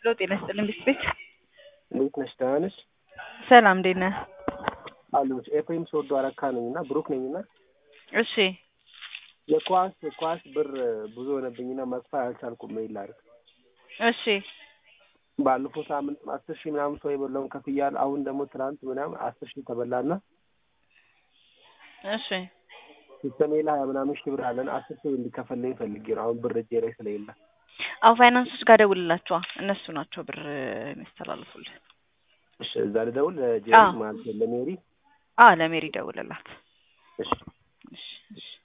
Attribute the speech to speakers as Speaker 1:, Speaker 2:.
Speaker 1: ሄሎ ጤና ይስጥልኝ ቢስቤት
Speaker 2: እንዴት ነሽ? ደህና ነሽ?
Speaker 1: ሰላም እንዴት ነህ?
Speaker 2: አሉች ኤፍሬም ስወዶ አረካ ነኝ እና ብሩክ ነኝ እና
Speaker 1: እሺ
Speaker 2: የኳስ ኳስ ብር ብዙ ሆነብኝና መክፈል አልቻልኩም። ሜል ላድርግ
Speaker 1: እሺ
Speaker 2: ባለፈው ሳምንት አስር ሺህ ምናምን ሰው የበላውን ከፍያለሁ። አሁን ደግሞ ትናንት ምናምን አስር ሺህ ተበላና
Speaker 1: እሺ
Speaker 2: ሲስተሜ ላይ ሀያ ምናምን ሺህ ብር አለን። አስር ሺህ እንዲከፈልልኝ ፈልጌ ነው። አሁን ብር እጄ ላይ ስለሌለ
Speaker 1: አዎ ፋይናንሶች ጋር ደውልላቸዋ እነሱ ናቸው ብር የሚያስተላልፉልህ።
Speaker 2: እሺ እዛ ልደውል
Speaker 1: አዎ።
Speaker 2: ለጄሪ ማለት ነው ለሜሪ
Speaker 1: አ ለሜሪ ደውልላት።
Speaker 2: እሺ
Speaker 1: እሺ እሺ